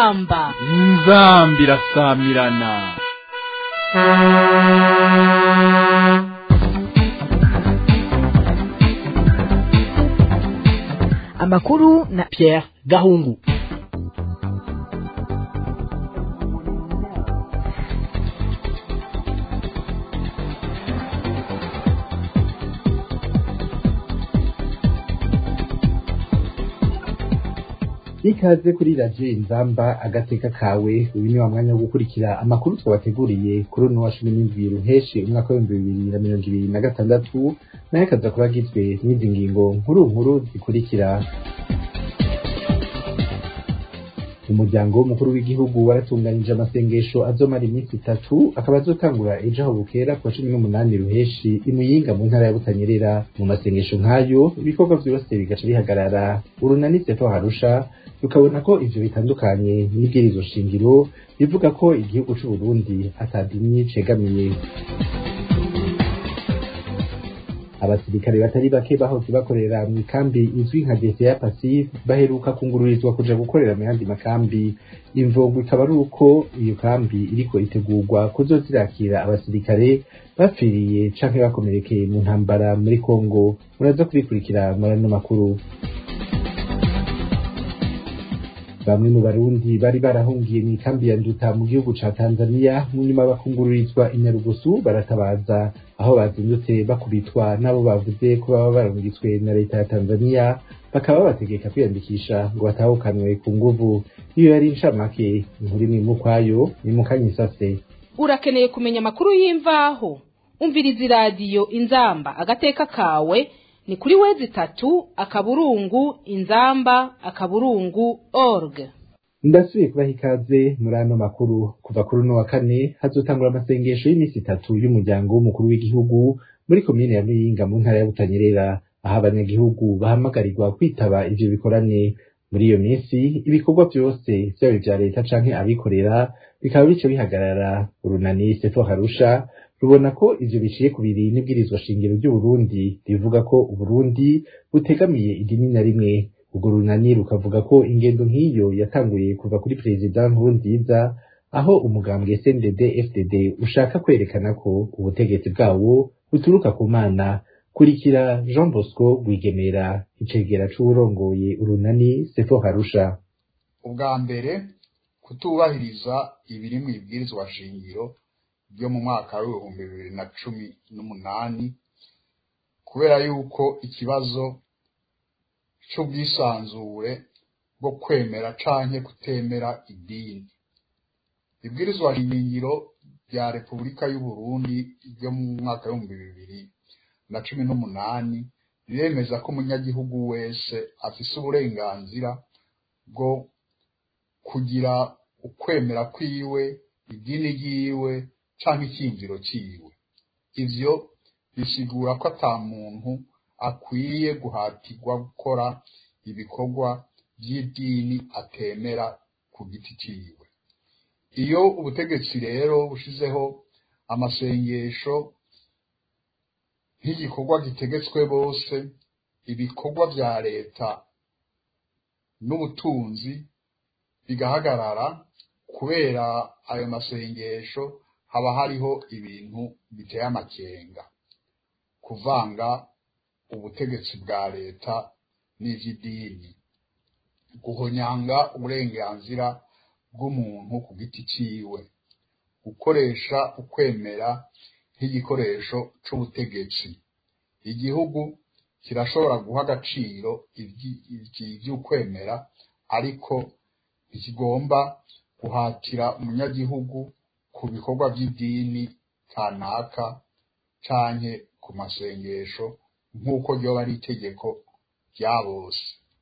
inzamba inzambi irasamirana amakuru na Pierre Gahungu ikaze kuri radiyo inzamba agateka kawe uyu ni wa mwanya wo gukurikira amakuru twabateguriye kuri uno wa cumi n'indwi ruheshi umwaka w'ibihumbi bibiri na mirongo ibiri na gatandatu nayo akaza kuba agizwe n'izi ngingo nkuru nkuru zikurikira umuryango w'umukuru w'igihugu waratunganije amasengesho azomara iminsi itatu akaba azotangura ejo aho bukera ku wa cumi n'umunani ruheshi imuyinga mu ntara ya butanyerera mu masengesho nk'ayo ibikorwa vyose bigaca bihagarara urunani seto harusha tukabona ko ivyo bitandukanye n'ibwirizo shingiro bivuga ko igihugu c'uburundi atadini cegamiye abasirikare batari bake bahoze bakorera mu ikambi izwi nka DCA Pacifique baheruka kungururizwa kuja gukorera mu yandi makambi imvungu ikaba ari uko iyo kambi iriko itegurwa kuzozirakira abasirikare bapfiriye canke bakomerekeye mu ntambara muri Kongo muraza kubikurikira muri ano makuru bamwe mu barundi bari barahungiye mu ikambi ya nduta mu gihugu ca tanzania mu nyuma bakungururizwa inyarugusu baratabaza aho bazindutse bakubitwa n'abo bavuze ko baba barungitswe na leta ya tanzania bakaba babategeka kwiyandikisha ngo batahukanwe ku nguvu iyo yari incamake inkuru imwe mu kwayo ni mu kanyisase urakeneye kumenya amakuru y'imvaho umviriza iradiyo inzamba agateka kawe ni kuri wezi itatu akaburungu inzamba akaburungu org ndasubiye kubaha ikaze muri ano makuru kuva kuri uno wa kane hazotangura amasengesho y'iminsi itatu y'umuryango w'umukuru w'igihugu muri komine ya muyinga mu ntara ya butanyerera aho abanyagihugu bahamagarirwa kwitaba ivyo bikorane muri iyo minsi ibikorwa vyose vyaba ivya leta canke abikorera bikaba bica bihagarara urunani seto harusha rubona ko ivyo biciye ku biri n'ibwirizwa shingiro ry'uburundi rivuga ko uburundi butegamiye idini na rimwe urwo runani rukavuga ko ingendo nk'iyo yatanguye kuva kuri perezida nkurunziza aho umugambwe sndd fdd ushaka kwerekana ko ubutegetsi bwawo buturuka ku mana kurikira jean bosco rwigemera icegera c'uwurongoye urunani sefo harusha ubwa mbere kutubahiriza ibiri mu ibwirizwa shingiro ryo mu mwaka w'ibihumbi bibiri na cumi n'umunani kubera yuko ikibazo c'ubwisanzure bwo kwemera canke kutemera idini ibwirizwa shingiro rya repubulika y'uburundi ryo mu mwaka w'ibihumbi bibiri na cumi n'umunani riremeza ko umunyagihugu wese afise uburenganzira bwo kugira ukwemera kwiwe idini ryiwe canke icyinjiro ciwe ivyo bisigura ko ata muntu akwiye guhatirwa gukora ibikorwa vy'idini atemera ku giti ciwe iyo ubutegetsi rero bushizeho amasengesho nk'igikorwa gitegetswe bose ibikorwa vya leta n'ubutunzi bigahagarara kubera ayo masengesho haba hariho ibintu biteye amakenga kuvanga ubutegetsi bwa leta n'ivy'idini guhonyanga uburenganzira bw'umuntu ku giti ciwe gukoresha ukwemera nk'igikoresho c'ubutegetsi igihugu kirashobora guha agaciro ivy'ukwemera ariko ntikigomba guhatira umunyagihugu ku bikorwa by'idini kanaka canke ku masengesho nk'uko ryoba ari itegeko rya bose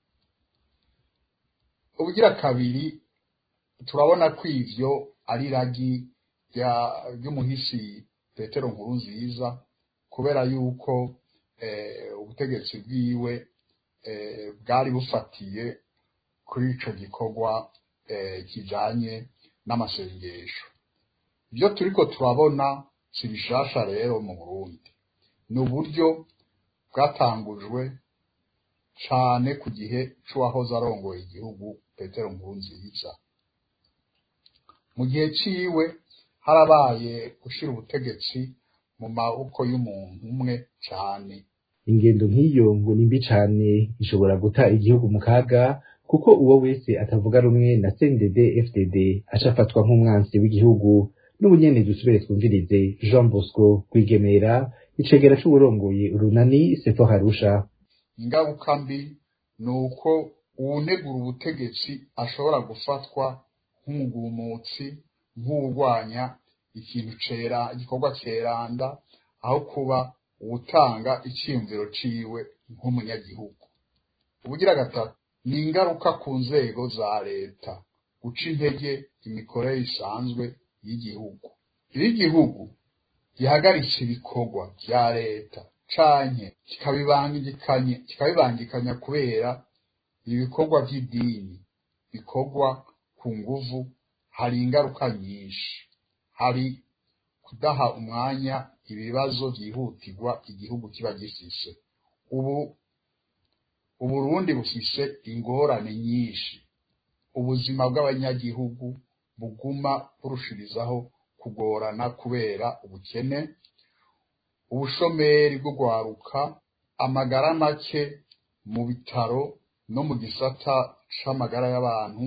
ubugira kabiri turabona ko ivyo ari ragi ry'umuhisi petero nkuru nziza kubera yuko ubutegetsi bwiwe bwari bufatiye kuri ico gikorwa kijanye n'amasengesho ibyo turiko turabona si bishasha rero mu burundi ni uburyo bwatangujwe cane ku gihe c'uwahoze arongoye igihugu petero nkurunziza mu gihe ciwe harabaye gushira ubutegetsi mu maboko y'umuntu umwe cane ingendo nk'iyo ngo ni mbi cane ishobora guta igihugu mu kaga kuko uwo wese atavuga rumwe na CNDD FDD acafatwa nk'umwansi w'igihugu n'ubunyene dusubire twumvirize Jean Bosco Rwigemera icegera c'uburongoye urunani Sefo Harusha ingaruka mbi ni uko uwunegura ubutegetsi ashobora gufatwa nk'umugumutsi nk'urwanya ikintu cera igikorwa ceranda aho kuba uwutanga icyiyumviro ciwe nk'umunyagihugu ubugira gatatu ni ingaruka ku nzego za leta guca intege imikorere isanzwe y'igihugu iyo igihugu gihagaritse ibikorwa vya leta canke kikabibangikanye kikabibangikanya kubera ibikorwa vy'idini bikorwa ku nguvu hari ingaruka nyinshi hari kudaha umwanya ibibazo vyihutirwa igihugu kiba gifise ubu uburundi bufise ingorane nyinshi ubuzima bw'abanyagihugu buguma burushirizaho kugorana kubera ubukene ubushomeri bwo gwaruka amagara make mu bitaro no mu gisata c'amagara y'abantu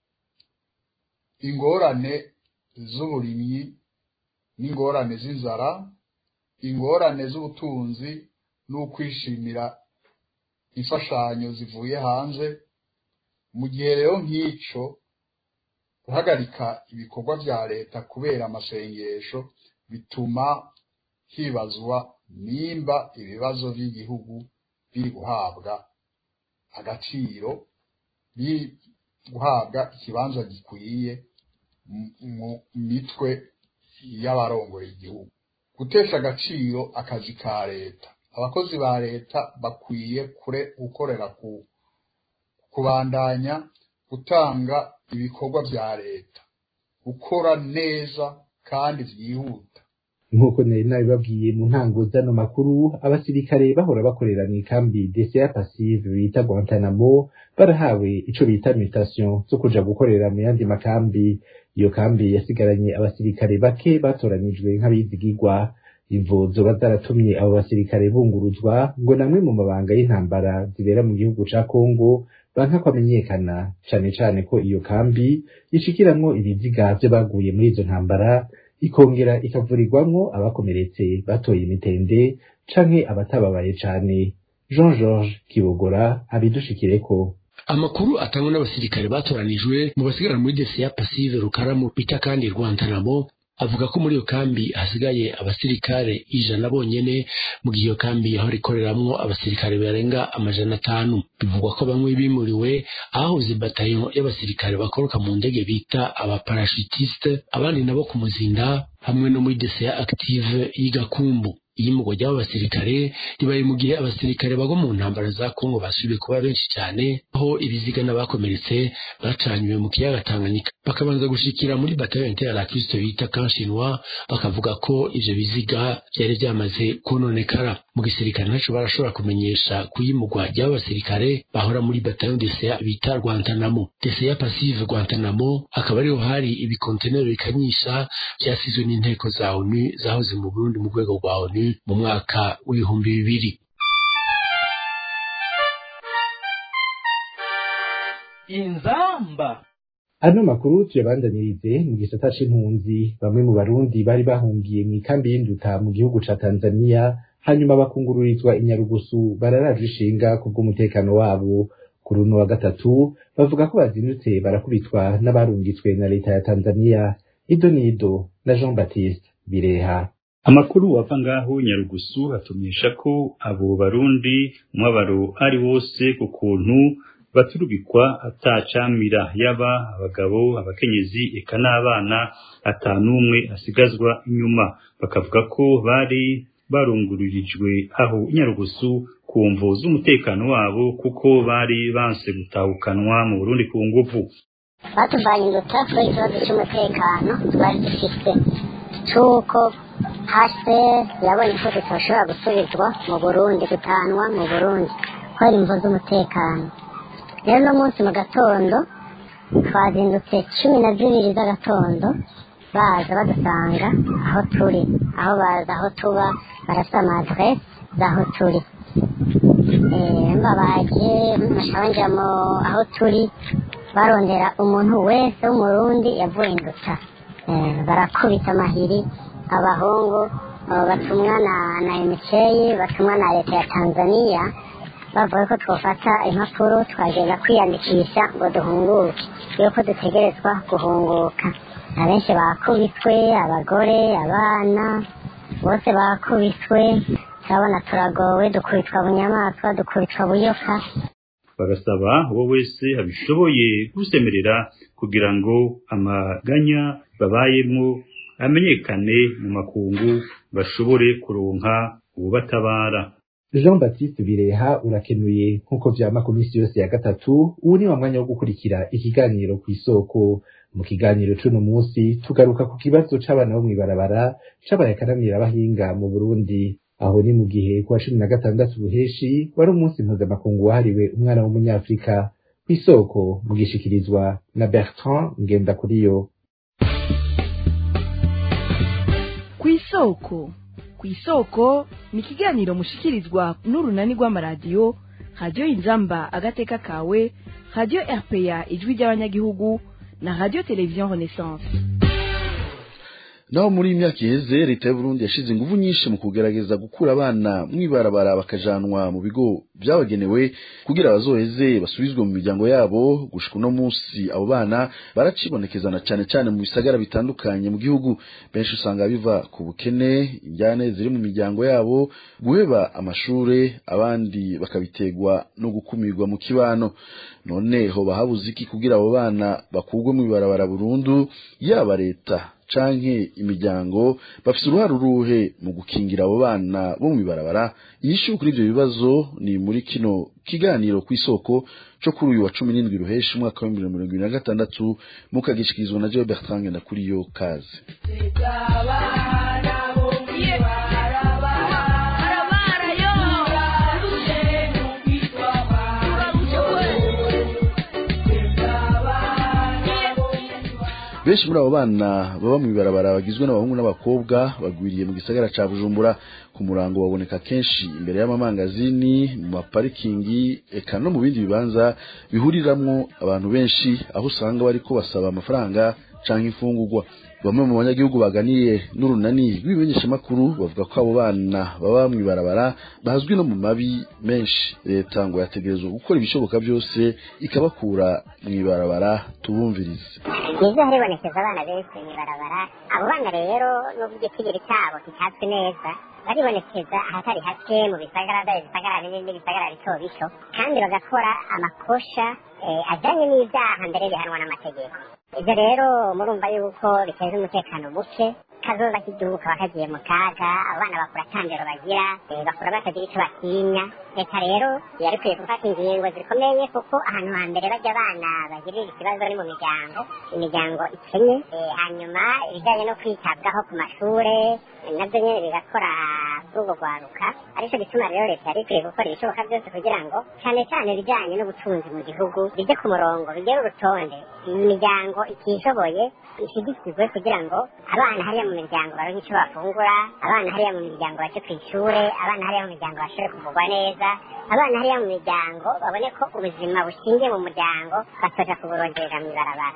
ingorane z'uburimyi n'ingorane z'inzara ingorane z'ubutunzi n'ukwishimira imfashanyo zivuye hanze mu gihe rero nk'ico guhagarika ibikorwa vya leta kubera amasengesho bituma hibazwa nimba ibibazo vy'igihugu biri guhabwa agaciro biri guhabwa ikibanza gikwiye mu mitwe y'abarongoye igihugu gutesha agaciro akazi ka leta abakozi ba leta bakwiye kure gukorera ku kubandanya gutanga ibikorwa vya leta gukora neza kandi vyihuta nk'uko nari nabibabwiye mu ntango z'ano makuru abasirikare bahora bakorera mu ikambi DCA passive bita Guantanamo barahawe ico bita mutation zo kuja gukorera mu yandi makambi iyo kambi yasigaranye abasirikare bake batoranijwe nk'abizigirwa imvo zoba zaratumye abo basirikare bunguruzwa ngo namwe mu mabanga y'intambara zibera mu gihugu ca Kongo banka kwamenyekana cane cane ko iyo kambi ishikiramwo ibiziga vyo baguye muri izo ntambara ikongera ikavurirwamwo abakomeretse batoye imitende canke abatababaye cane Jean Georges Kibogora abidushikireko amakuru atangwa n'abasirikare batoranijwe mu basigara muri DCA Passive Rukaramu bita kandi Rwantanamo avuga ko muri iyo kambi hasigaye abasirikare ijana bonyene mu gihe iyo kambi yahora ikoreramwo abasirikare barenga amajana atanu bivugwa ko bamwe bimuriwe ahahoze batayo y'abasirikare bakoroka mu ndege bita abaparashutiste abandi nabo ku muzinda hamwe no muri DCA active y'igakumbu iyimurwa ry'abo basirikare ribaye mu gihe abasirikare bagwa mu ntambara za Kongo basubiye kuba benshi cyane aho ibiziga n'abakomeretse bacanywe mu kiyaga Tanganyika bakabanza gushikira muri batayo intera la Kristo bita Kanshinwa bakavuga ko ivyo biziga byari byamaze kononekara mu gisirikare ntaco barashobora kumenyesha kuyimurwa ry'abo basirikare bahora muri batayo DCA bita Guantanamo DCA passive Guantanamo akaba ariho hari ibikontenero bikanyisha byasizwe n'inteko za ONU zahoze mu Burundi mu rwego rwa ONU mu mwaka w'ibihumbi bibiri inzamba ano makuru tuyabandanirize mu gisata c'impunzi bamwe mu barundi bari bahungiye mu ikambi y'induta mu gihugu ca tanzania hanyuma bakungururizwa inyarugusu bararaje ishinga kubw'umutekano wabo kuri uno wa gatatu bavuga ko bazindutse barakubitwa n'abarungitswe na leta ya tanzania ido nido na jean baptiste bireha amakuru ava ngaho nyarugusu atumisha ko abo barundi umwabaro ari wose ku kuntu baturugikwa atacamira yaba abagabo abakenyezi eka n'abana atanumwe asigazwa inyuma bakavuga ko bari barungururijwe aho nyarugusu ku mvo z'umutekano wabo kuko bari banse gutahukanwa mu Burundi ku nguvu batuvanye induta kubera ikibazo cy'umutekano twari dufite cy'uko hase yabonye ko tutashobora gusubizwa mu burundi gutanwa mu burundi kubera imvo z'umutekano rero uno munsi mu gatondo twazindutse cumi na zibiri z'agatondo baza badusanga aho turi aho baza aho tuba barafite amadrese z'aho turi mbabaje bashabanje aho turi barondera umuntu wese w'umurundi yavuye induta barakubita amahiri abahungu batumwa na na emutiyeni batumwa na leta ya tanzania bavuga ko twafata impapuro twagenda kwiyandikisha ngo duhunguke yuko dutegerezwa guhunguka abenshi bakubiswe abagore abana bose bakubiswe turabona turagowe dukubitwa bunyamaswa dukubitwa buyoka bagasaba uwo wese abishoboye gusemerera kugira ngo amaganya babayemo amenyekane mu makungu bashobore kuronka ububatabara jean baptiste bireha urakenuye nk'uko vyama ku minsi yose ya gatatu ubu ni wa mwanya wo gukurikira ikiganiro ku isoko mu kiganiro c'uno munsi tugaruka ku kibazo c'abana bo mw'ibarabara c'abaye akaramira abahinga mu burundi aho ni mu gihe kuwa cumi na gatandatu buheshi wari umunsi mpuzamakungu wahariwe umwana w'umunyafurika ku isoko mu gishikirizwa na bertrand ngendakuriyo ku isoko ku isoko ni ikiganiro mushikirizwa n'urunani rw'amaradiyo radiyo inzamba agateka kawe radiyo rpa ijwi ry'abanyagihugu na radiyo televiziyo renaissance naho muri iyi myaka iheze leta y'uburundi yashize ingufu nyinshi mu kugerageza gukura abana mw'ibarabara bakajanwa mu bigo byabagenewe kugira bazoheze basubizwe mu miryango yabo gushika uno munsi abo bana baracibonekezana cyane cyane mu bisagara bitandukanye mu gihugu benshi usanga biva ku bukene injyane ziri mu miryango yabo guheba amashure abandi bakabiterwa no gukumirwa mu kibano none ho bahabuze iki kugira abo bana bakurwe mu ibarabara burundu yaba leta canke imiryango bafite uruhare uruhe mu gukingira abo bana bo mu ibarabara inyishu kuri ivyo bibazo ni muri kino kiganiro ku isoko co kuri uyu wa cumi n'indwi ruheshi umwaka w'ibihumbi bibiri na mirongo ibiri na gatandatu mukagishikirizwa na Joe Bertrand na kuri yo kaze benshi muri abo bana baba mu ibarabara bagizwe n'abahungu n'abakobwa bagwiriye mu gisagara ca bujumbura ku murango baboneka kenshi imbere y'amamangazini mu maparikingi eka no mu bindi bibanza bihuriramwo abantu benshi aho usanga bariko basaba amafaranga canke imfungurwa bamwe mu banyagihugu baganiye n'urunani rw'ibimenyeshamakuru bavuga ko abo bana baba mu ibarabara bazwi no mu mabi menshi leta ngo yategerezwa gukora ibishoboka byose ikabakura mu ibarabara tubumvirize nizo haribonekeza abana benshi mu ibarabara abo bana rero n'ubwo igicigiri cyabo kitazwi neza baribonekeza ahatari hake mu bisagara dore ibisagara binini n'ibisagara bito bito kandi bagakora amakosha ajyanye n'ibyaha mbere bihanwa n'amategeko ibyo rero murumva yuko biteza umutekano muke kazoza k'igihugu kaba kagiye mu kaga abana bakura atandero bagira bakura batagira icyo batinya leta rero yari ikwiye gufata ingingo zikomeye kuko ahantu hambere bajya abana bagirira ikibazo ni mu miryango imiryango ikenye hanyuma ibijyanye no kwitabwaho ku mashure nabyo nyine bigakora kuri urwo rwaruka aricyo gituma rero leta yari ikwiye gukora ibishoboka byose kugira ngo cyane cyane ibijyanye n'ubutunzi mu gihugu bijye ku murongo bigere urutonde imiryango itishoboye ishigikirwe kugira ngo abana hariya mu miryango baronke icyo bafungura abana hariya mu miryango bace ku ishure abana hariya mu miryango bashobore kuvugwa neza abana hariya mu miryango babone ko ubuzima bushingiye mu muryango batoja kuburongerera mu ibarabara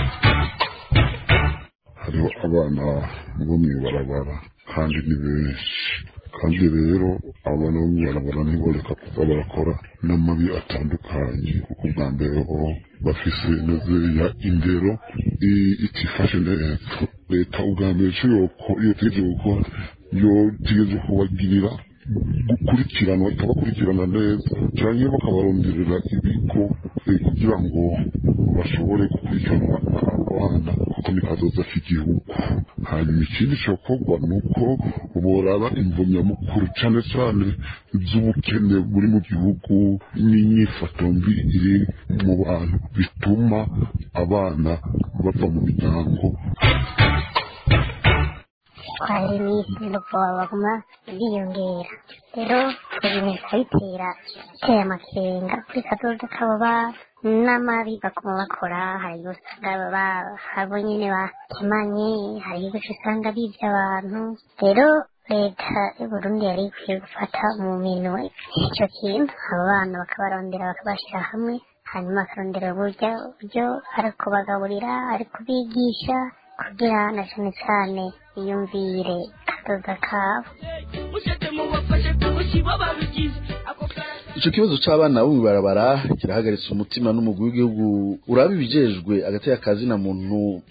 hariho abana bo mu ibarabara kandi ni benshi kandi rero abana bo mu ibarabara ntiboreka kuza barakora n'amabi atandukanye kuko bwa mbere ho bafise ya indero itifashe neza leta ubwa mbere icyo iyo tegereje gukora yo tegereje kubagirira gukurikiranwa ikabakurikirana neza cyangwa bakabaronderera ibigo kugira ngo bashobore gukurikiranwa abana kuko ni kazoza k'igihugu hanyuma ikindi cyokorwa ni uko boraba imvunnyamukuru cyane cyane z'ubukene buri mu gihugu n'inyifato mbi iri mu bantu bituma abana bava mu miryango twahera iminsi no kuba baguma biyongera rero ibintu bikabitera biteye amakenga kuri kadodo kabo bana n'amabi baguma bakora hari igihe usanga ba- abo nyine bakemanye hari igihe usanga bibye abantu rero leta y'uburundi yari ikwiye gufata mu minwe icyo kintu abo bana bakabarondera bakabashyira hamwe hanyuma bakarondera uburyo uburyo ari kubagaburira ari kubigisha kugira na cyane cyane biyumvire kadoda kabo ico kibazo c'abana bo mw'ibarabara kirahagaritse umutima n'umugwi w'igihugu uraba ibijejwe agateka kazina muntu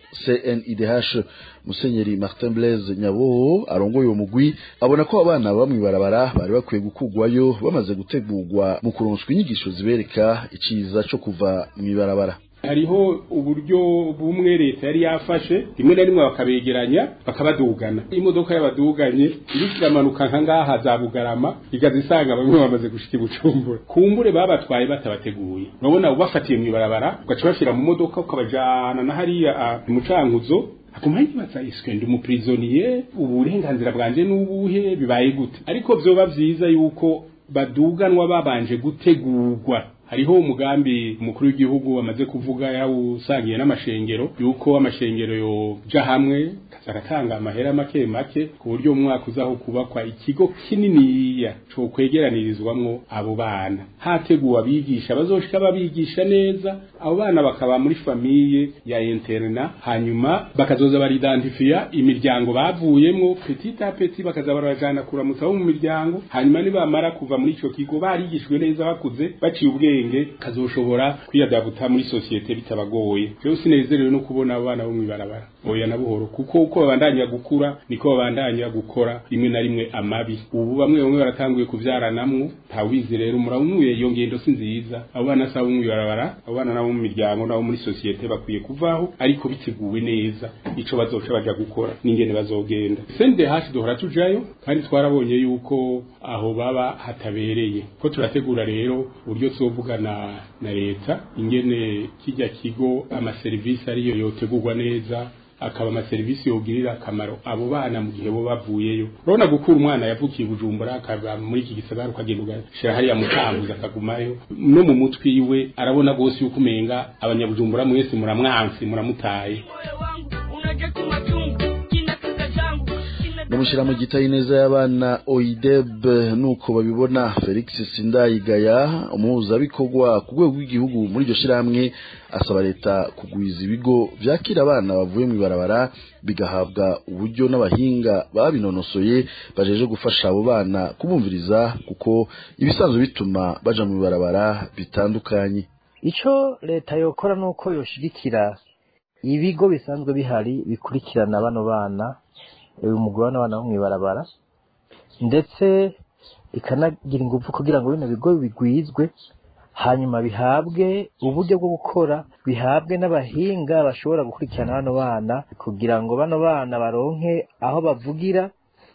CNIDH Musenyeri Martin Blaise Nyaboho arongoye uwo mugwi abona ko abana baba mw'ibarabara bari bakwiye gukugwayo bamaze gutegurwa mu kuronswa inyigisho zibereka iciza co kuva mw'ibarabara hariho uburyo bumwe leta yari yafashe rimwe na rimwe bakabegeranya bakabadugana imodoka y'abaduganye iriko iramanuka nka ngaha za bugarama igaza isanga bamwe bamaze gushika i bucumbura kumbure babatwaye batabateguye urabona ubafatiye mw'ibarabara ugaca bashira mu modoka ukabajana na hariya ah, mu cankuzo akuma yibaza iswe ndi umuprisoniye uburenganzira bwanje n'ubuhe bibaye gute ariko vyoba vyiza yuko baduganwa babanje gutegurwa hariho umugambi umukuru w'igihugu amaze kuvuga yawusangiye n'amashengero yuko amashengero yoja hamwe kaza agatanga amahera make make ku buryo mu mwaka uzaho kubakwa ikigo kininiya co kwegeranirizwamwo abo bana hateguwe abigisha bazoshika babigisha neza abo bana bakaba muri famiye ya interna hanyuma bakazoza baridantifiya imiryango bavuyemwo petit a petit bakaza barajana kuramutsa bo mu miryango hanyuma nibamara kuva muri ico kigo barigishwe neza bakuze baciye ubwenge kazoshobora kwiyadabuta muri sosiyete bitabagoye rero sinezerewe no kubona abo bana bo mw'ibarabara oya na buhoro kuko uko babandanya gukura niko babandanya gukora rimwe na rimwe amabi ubu bamwe bamwe baratanguye kuvyaranamwo ntawizi rero muramuye iyo ngendo si nziza abo bana si abo mw'ibarabara abo bana nabo mu miryango nabo muri sosiyete bakwiye kuvaho ariko biteguwe neza ico bazoca baja gukora n'ingene bazogenda sende hashi duhora tujayo kandi twarabonye yuko aho baba hatabereye ko turategura rero uburyo tuzovugana na leta ingene kijya kigo amaserivisi ariyo yotegurwa neza akaba amaserivisi yogirira akamaro abo bana mu gihe bo bavuyeyo urabona gukura umwana yavukiye i bujumbura akava muri iki gisagara ukagenda ugashira hariya mu kanguza akagumayo no mu mutwe iwe arabona rwose yuko umenga abanyabujumbura mwese muramwansi muramutaye bamushyira gitayi neza y'abana oideb nuko babibona felix sindayigaya umuhuzabikorwa ku rwego rw'igihugu muri iryo shyirahamwe asaba leta kugwiza ibigo byakira abana bavuye mu ibarabara bigahabwa uburyo n'abahinga babinonosoye bajeje gufasha abo bana kubumviriza kuko ibisanzwe bituma baja mu ibarabara bitandukanye icyo leta yokora ni uko yoshigikira ibigo bisanzwe bihari bikurikirana bano bana uyu mugabane abana bo mw'ibarabara ndetse ikanagira ingufu kugira ngo bino bigo bigwizwe hanyuma bihabwe uburyo bwo gukora bihabwe n'abahinga bashobora gukurikirana bano bana kugira ngo bano bana baronke aho bavugira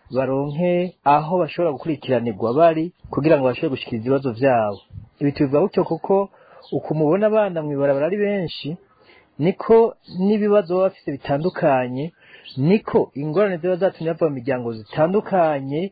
baronke aho bashobora gukurikiranirwa bari kugira ngo bashobore gushyikiriza ibibazo byabo ibi tubivuga gutyo kuko uko mubona abana mw'ibarabara ari benshi niko n'ibibazo baba bafite bitandukanye niko ingorane ziba zatumye bava mu miryango zitandukanye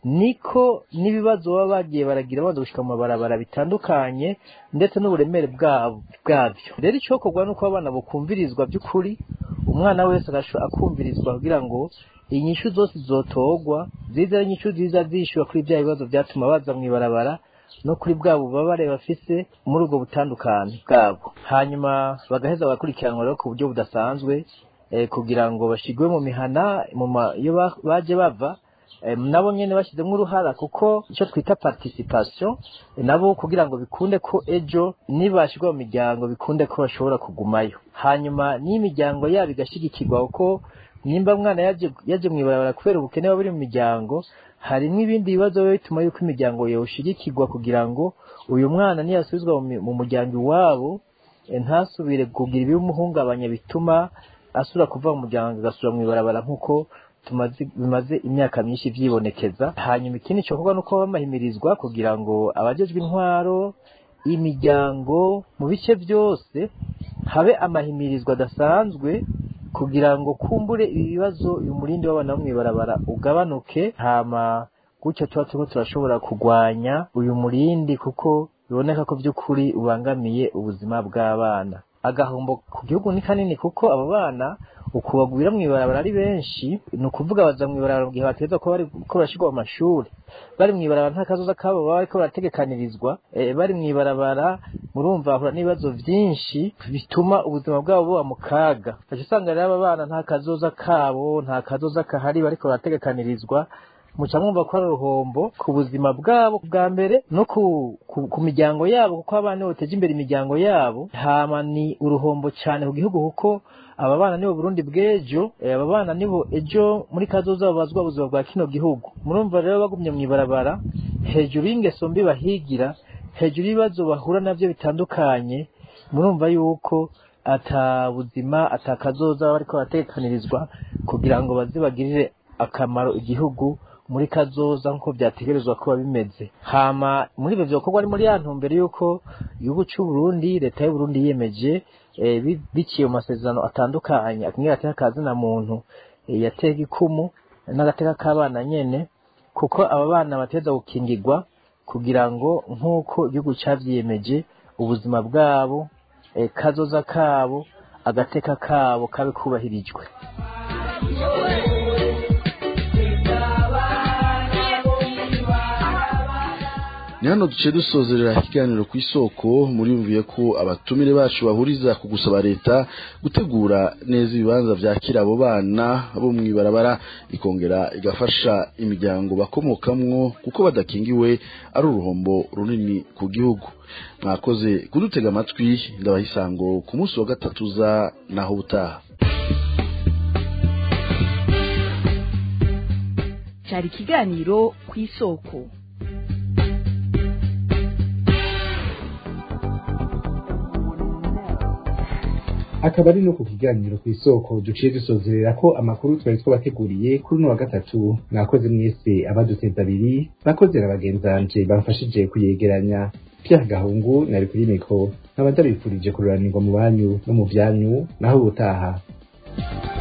niko n'ibibazo baba bagiye baragira baza gushyika mu mabarabara bitandukanye ndetse n'uburemere bwabyo rero icyokorwa ni uko abana bukumvirizwa by'ukuri umwana wese akumvirizwa kugira ngo inyishu zose zotogwa ziza ari inyishu ziza zishyura kuri bya bibazo byatuma baza mu ibarabara no kuri bwa bubabare bafise muri ubwo butandukane bwabo hanyuma bagaheza bagakurikiranwa rero ku buryo budasanzwe kugira ngo bashyirwe mu mihana iyo baje bava nabo nyine bashyizemo uruhara kuko icyo twita participation nabo kugira ngo bikunde ko ejo nibashyirwa mu miryango bikunde ko bashobora kugumayo hanyuma n'imiryango yabo igashyigikirwa kuko nimba mwana yaje mu ibarabara kubera ubukene buba buri mu miryango harimo ibindi bibazo biba bituma yuko imiryango yawushyigikirwa kugira ngo uyu mwana niyasubizwa mu muryango iwabo ntasubire kugira ibimuhungabanya bituma asubira kuva mu muryango agasubira mu ibarabara nk'uko bimaze imyaka myinshi byibonekeza hanyuma ikindi cyokorwa ni uko bamahimirizwa kugira ngo abagejwe intwaro imiryango mu bice byose habe amahimirizwa adasanzwe kugira ngo kumbure ibi bibazo uyu murindi w'abana bo mw'ibarabara ugabanuke hama gutyo tuba turiko turashobora kurwanya uyu murindi kuko biboneka ko by'ukuri ubangamiye ubuzima bw'abana agahombo ku gihugu ni kanini kuko abo bana uku bagwira mw'ibarabara ari benshi ni ukuvuga baza mw'ibarabara mu gihe bategeza ko bari ko barashirwa mu mashuri bari mw'ibarabara nta kazoza kabo baba bariko barategekanirizwa eh, bari mw'ibarabara murumva bahura n'ibibazo vyinshi bituma ubuzima bwabo buba mu kaga ugaca usanga rero aba bana nta kazoza kabo nta kazoza kahari bariko barategekanirizwa muca mwumva ko ari uruhombo ku buzima bwabo bwa mbere no ku, ku, ku miryango yabo kuko abana nibo bateje imbere imiryango yabo hama ni uruhombo cyane ku gihugu kuko aba bana nibo Burundi bw'ejo eh, aba bana nibo ejo muri kazoza babazwa ubuzima bwa kino gihugu murumva rero bagumye mw'ibarabara hejuru y'ingeso mbi bahigira hejuru y'ibibazo bahura navyo bitandukanye murumva yuko ata buzima ata kazoza baba bariko baratekanirizwa kugira ngo baze bagirire akamaro igihugu muri kazoza nk'uko vyategerezwa kuba bimeze hama muri ivyo vyokorwa ari muri ya ntumbero y'uko igihugu c'u Burundi leta y'u Burundi yiyemeje eh, bi- biciye mu masezerano atandukanye akumwe gateka kazina muntu eh, yatega ikumu n'agateka k'abana nyene kuko aba bana bateza gukingirwa kugira ngo nk'uko igihugu cavyiyemeje ubuzima bwabo eh, kazoza kabo agateka kabo kabe kubahirijwe ni hano duce dusozerera ikiganiro ku isoko muriyumviye ko abatumire bacu bahuriza ku gusaba leta gutegura neza ibibanza vyakira abo bana bo mw'ibarabara ikongera igafasha imiryango bakomokamwo kuko badakingiwe ari uruhombo runini ku gihugu mwakoze kudutega amatwi ndabaha isango ku munsi wa gatatu za naho utaha cyari ikiganiro ku isoko akaba ari no ku kiganiro ku isoko duciye dusozerera ko amakuru twari twabateguriye kuri uno wa gatatu mwakoze mwese abaduteza abiri bakoze na bagenzanje bamfashije kuyegeranya Pierre Gahungu nari kuri mikro nkaba ndabifurije kururanirwa mu banyu no mu vyanyu naho ubutaha